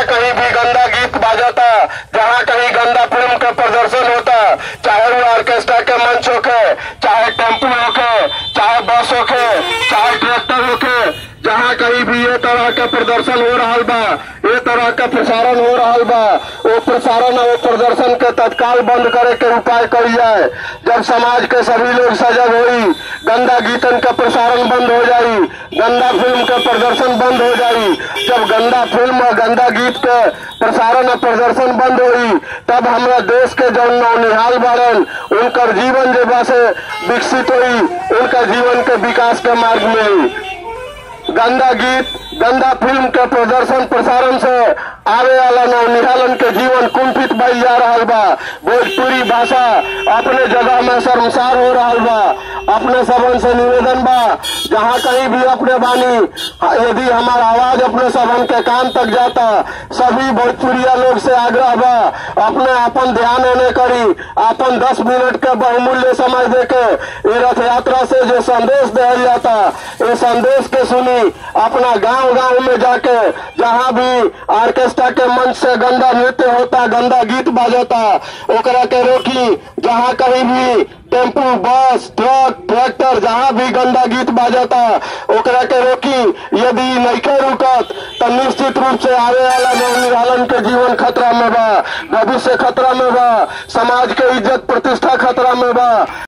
जहाँ कहीं भी गंदा गीत बाजाता जहाँ कहीं गंदा फिल्म का प्रदर्शन होता चाहे वो ऑर्केस्ट्रा के मंच होके चाहे टेम्पो होके चाहे बस होके चाहे ट्रैक्टर होके जहाँ कहीं भी ये तरह का प्रदर्शन हो रहा बा ये तरह का प्रसारण हो रहा बा वो प्रसारण और वो प्रदर्शन के तत्काल बंद करे के उपाय कल जाए जब समाज के सभी लोग सजग होई गंदा गीतन का प्रसारण बंद हो जाई गंदा फिल्म का प्रदर्शन बंद हो जाई जब गंदा फिल्म और गंदा गीत के प्रसारण और प्रदर्शन बंद होई तब हमरा देश के जौन नौनिहाल बाड़न उनकर जीवन जे बा से विकसित होई उनका जीवन के विकास के मार्ग में आई गंदा गीत गंदा फिल्म के प्रदर्शन प्रसारण से आवे वाला नवनिहालन के जीवन कुंठित भइल जा रहा बा भोजपुरी भाषा अपने जगह में शर्मसार हो रहा बा अपने सबन से निवेदन बा जहाँ कहीं भी अपने बानी यदि हमारा आवाज अपने सबन के कान तक जाता सभी भोजपुरिया लोग से आग्रह बा अपने अपन ध्यान होने करी अपन दस मिनट के बहुमूल्य समय देके ये रथ यात्रा से जो संदेश दिया जाता ये संदेश के सुनी अपना गांव गांव में जाके जहाँ भी ऑर्केस्ट्रा के मंच से गंदा नृत्य होता गंदा गीत बाजता ओकरा के रोकी जहाँ कहीं भी टेम्पू बस ट्रक ट्रैक्टर जहाँ भी गंदा गीत बाजता ओकरा के रोकी यदि नइखे रुकत तो निश्चित रूप से आवे वाला नवनिहालन के जीवन खतरा में बा भविष्य खतरा में बा समाज के इज्जत प्रतिष्ठा खतरा में बा